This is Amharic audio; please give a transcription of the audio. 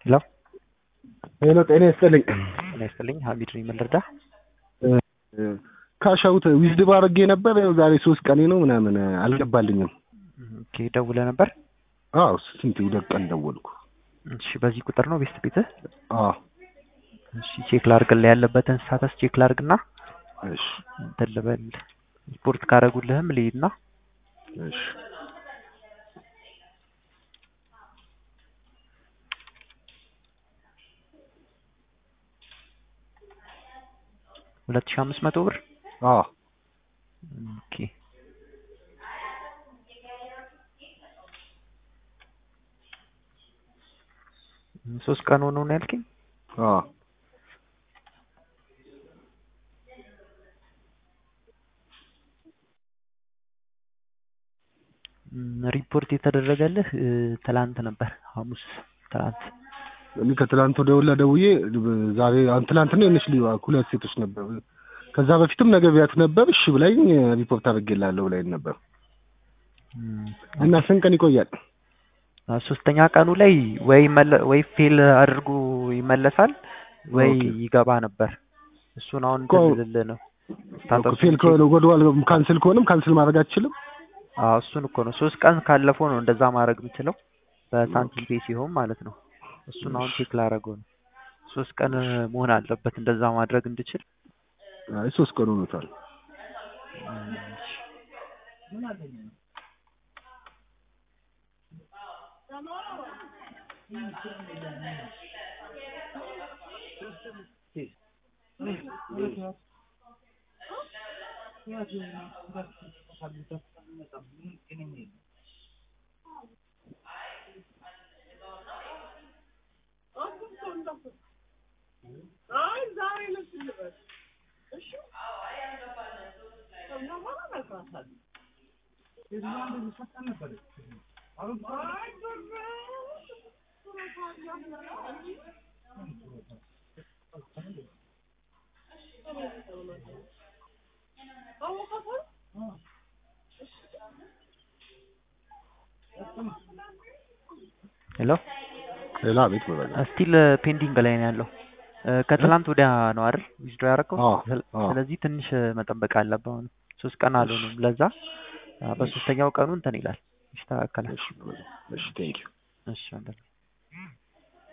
ሄሎ ሄሎ ጤና ይስጥልኝ። ጤና ይስጥልኝ። ሀሚድ ነኝ። ምን ልርዳ? ካሻውት ዊዝድብ አድርጌ ነበር። ያው ዛሬ ሶስት ቀኔ ነው ምናምን አልገባልኝም። ኦኬ ደውለህ ነበር? አዎ ስንት ሁለት ቀን ደወልኩ። እሺ በዚህ ቁጥር ነው ቤስት ቤትህ? አዎ እሺ ቼክ ላድርግልህ ያለበትን ስታተስ ቼክ ላድርግና እሺ እንትን ልበል ሪፖርት ካደረጉልህም ልሂድና እሺ ሁለት ሺህ አምስት መቶ ብር አዎ ኦኬ ሶስት ቀን ሆኖ ነው ያልከኝ? አዎ ሪፖርት የተደረገልህ ትላንት ነበር፣ ሐሙስ ትላንት። እኔ ከትላንት ወደ ወላ ደውዬ ዛሬ አሁን ትላንትና የሆነች ልጅ ሁለት ሴቶች ነበር። ከዛ በፊትም ነገ ቢያት ነበር። እሺ ብላኝ ሪፖርት አድርጌልሃለሁ ብላኝ ነበር እና ስንት ቀን ይቆያል? ሶስተኛ ቀኑ ላይ ወይ መለ- ወይ ፌል አድርጎ ይመለሳል ወይ ኦኬ። ይገባ ነበር። እሱን አሁን እኮ- እንትን ልልህ ነው። ስታተሱን ፌል ቼክ- ከሆነ ወደኋላ ካንስል ከሆነም ካንስል ማድረግ አትችልም? አዎ እሱን እኮ ነው። ሶስት ቀን ካለፈው ነው እንደዛ ማድረግ የምችለው በሳንቲም ፔ ሲሆን ማለት ነው። እሱን አሁን ቼክ ላደርገው ነው። ሶስት ቀን መሆን አለበት እንደዛ ማድረግ እንድችል። አይ ሶስት ቀን ሆኖታል። ሄሎ ሌላ ቤት መረጃ ስቲል ፔንዲንግ ላይ ነው ያለው። እ፣ ከትላንት ወዲያ ነው አይደል ዊዝድሮ ያደረገው? አዎ፣ ስለ- አዎ። ስለዚህ ትንሽ መጠበቅ አለብህ። አሁን ሶስት ቀን አልሆኑም። ለዛ አ፣ በሶስተኛው ቀኑ እንትን ይላል፣ ይስተካከላል። እሺ እሺ ቴንክ ዩ እሺ ወንድሜ።